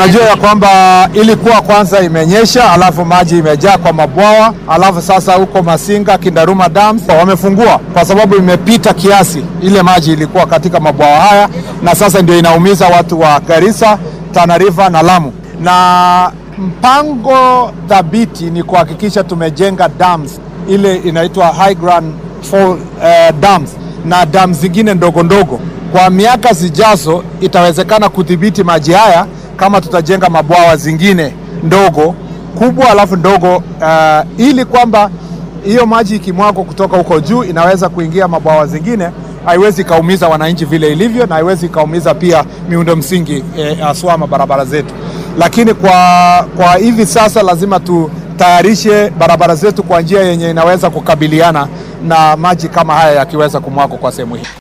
Unajua ya kwamba ilikuwa kwanza imenyesha, alafu maji imejaa kwa mabwawa, alafu sasa huko Masinga Kindaruma Dams wamefungua kwa sababu imepita kiasi, ile maji ilikuwa katika mabwawa haya, na sasa ndio inaumiza watu wa Garissa, Tana River na Lamu, na mpango thabiti ni kuhakikisha tumejenga dams ile inaitwa high ground fall, eh, dams na dams zingine ndogo ndogo. Kwa miaka zijazo itawezekana kudhibiti maji haya kama tutajenga mabwawa zingine ndogo kubwa, alafu ndogo uh, ili kwamba hiyo maji ikimwagwa kutoka huko juu inaweza kuingia mabwawa zingine, haiwezi ikaumiza wananchi vile ilivyo, na haiwezi ikaumiza pia miundo msingi haswa eh, mabarabara zetu. Lakini kwa, kwa hivi sasa lazima tutayarishe barabara zetu kwa njia yenye inaweza kukabiliana na maji kama haya yakiweza kumwagwa kwa sehemu hii.